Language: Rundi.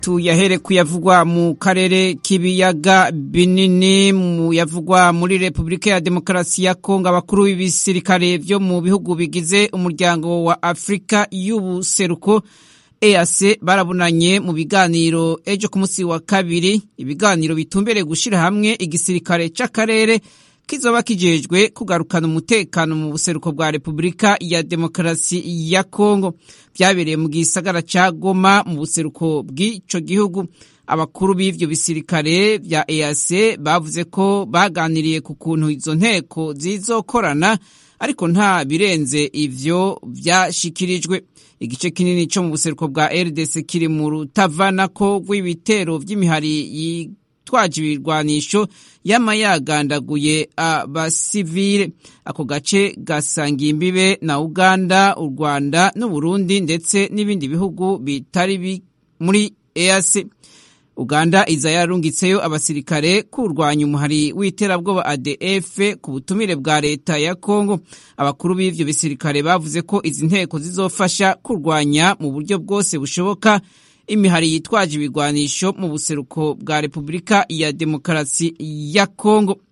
tuyahere kuyavugwa mu karere k'ibiyaga binini mu yavugwa muri repubulika ya demokarasi ya kongo abakuru b'ibisirikare byo mu bihugu bigize umuryango wa afurika y'ubuseruko EAC barabunanye mu biganiro ejo ku munsi wa kabiri ibiganiro bitumbereye gushyira hamwe igisirikare c'akarere kizoba kijejwe kugarukana umutekano mu buseruko bwa repubulika ya demokarasi ya kongo byabereye mu gisagara ca goma mu buseruko bw'ico gihugu abakuru b'ivyo bisirikare vya EAC bavuze ko baganiriye ku kuntu izo nteko zizokorana ariko nta birenze ivyo vyashikirijwe igice kinini co mu buseruko bwa RDC kiri mu rutavanako rw'ibitero vy'imihari yitwaje ibirwanisho yama yagandaguye abasivile ako gace gasangiye imbibe na Uganda u Rwanda n'Uburundi ndetse n'ibindi bihugu bitari muri EAC Uganda iza yarungitseyo abasirikare kurwanya umuhari w'iterabwoba ADF ku butumire bwa leta ya Kongo abakuru b'ivyo bisirikare bavuze ko izi nteko zizofasha kurwanya mu buryo bwose bushoboka imihari yitwaje ibigwanisho mu buseruko bwa Repubulika ya Demokarasi ya Kongo